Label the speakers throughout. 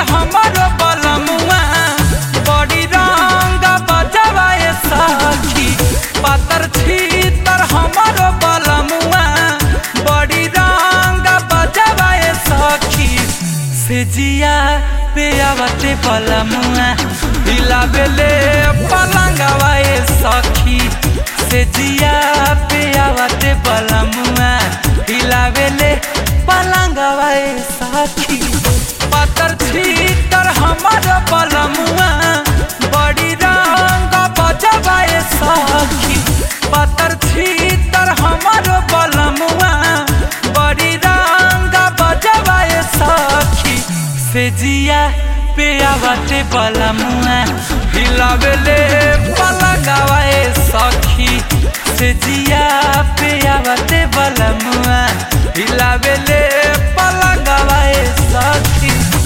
Speaker 1: हमारो बलमुआ बड़ी रंग बजवाए सखी पातर छीतर हमारो बलमुआ बड़ी रंग बजवाए सखी से जिया पे आवते बलमुआ हिलावेले पलंगवाए सखी से जिया पे आवते बलमुआ हिलावेले पलंगवाए सखी पातर छीतर हमर बलमुआ बड़ी रंग बजवाए सखी पातर छीतर हमर बलमुआ बड़ी रंग बजवाए सखी से जिया पे आवते बलमुआ हिलावेले पलंगवाए सखी से जिया पे आवते बलमुआ हिलावेले पलंगवाए सखी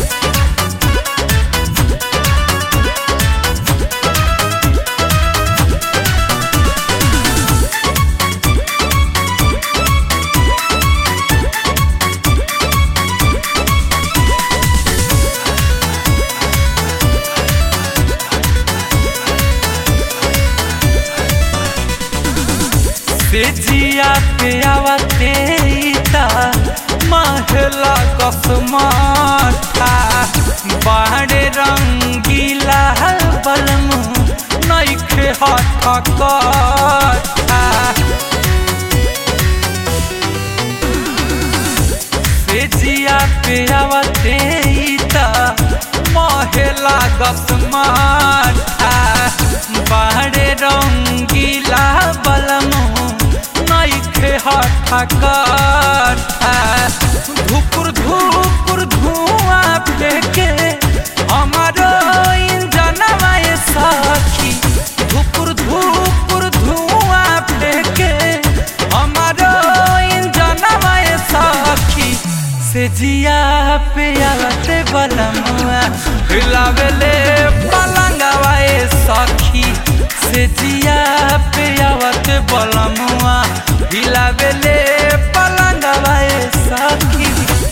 Speaker 1: से जिया पे आवते ता महला कसमाठा बाहरे रंगीला बलमु नइखे हठ कठा से जिया पे आवते ता महला कसमाठा बाहरे रंगीला बलमु नइखे हठा कठा धुपुर धुपुर धुआं फेंके हमारो इंजनवा ये सखी धुपुर धुपुर धुआं फेंके हमारो इंजनवा ये सखी से जिया पे आवते बलमुआ हिलावेले पलंगवा ये सखी से जिया पे आवते बलमुआ हिलावेले पलंगवा ये सखी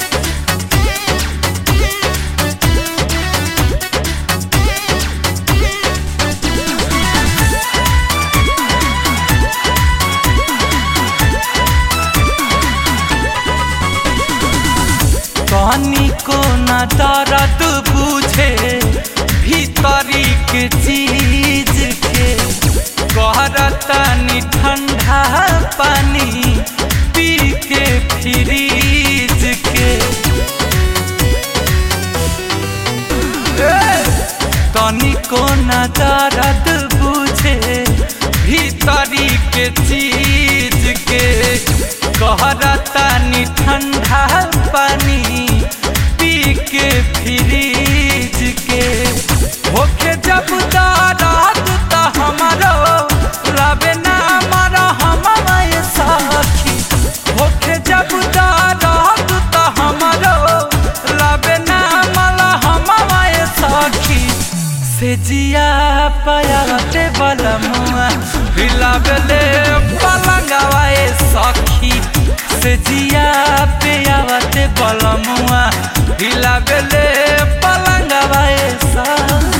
Speaker 1: कहानी को न दर्द बुझे भीतरी के चीज के कहरतनी ठंडा पानी पी के फ्रीज के तनिको न दर्द बुझे भीतरी के चीज के कहरतनी ठंडा पानी पी के फ्रीज के होके जब दर्द त हमारो रबे ना मारा हमारे सखी होके जब दर्द त हमारो रबे ना माला हमारे सखी से जिया पयाते बलमुआ हिलावेले पलंगवाए सखी से जिया पे आवते बलमुआ हिलावेले पलंगवाए सखी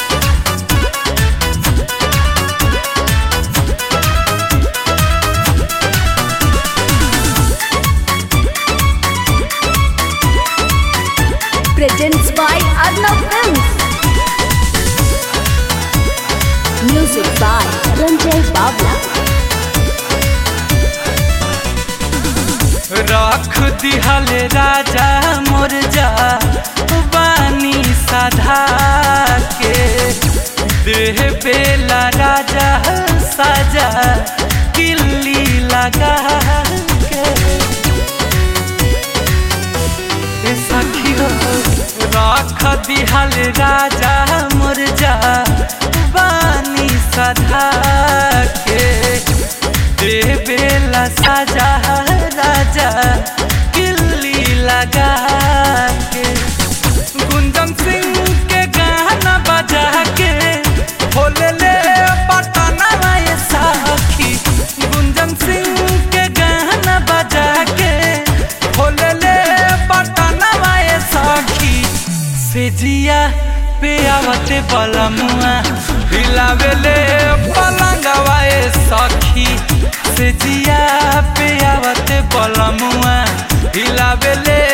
Speaker 2: presents by Arnav Films. Music by Ranjay Babla.
Speaker 1: रख दिहल राजा मोर जा बानी साधा के देह बेला राजा साजा किल्ली लगा के ए सखी हो रख दिहल राजा मोर जा बानी साधा के देवेला साजा राजा किल्ली लगा के गुंजन सिंह के गाना बजा के खोले ले पटना ये साखी गुंजन सिंह के गाना बजा के खोले ले पटना ये साखी से जी पे आवते बलमुआ हिलावेले पलंगवा ए सखी से जिया पे आवते बलमुआ हिलावेले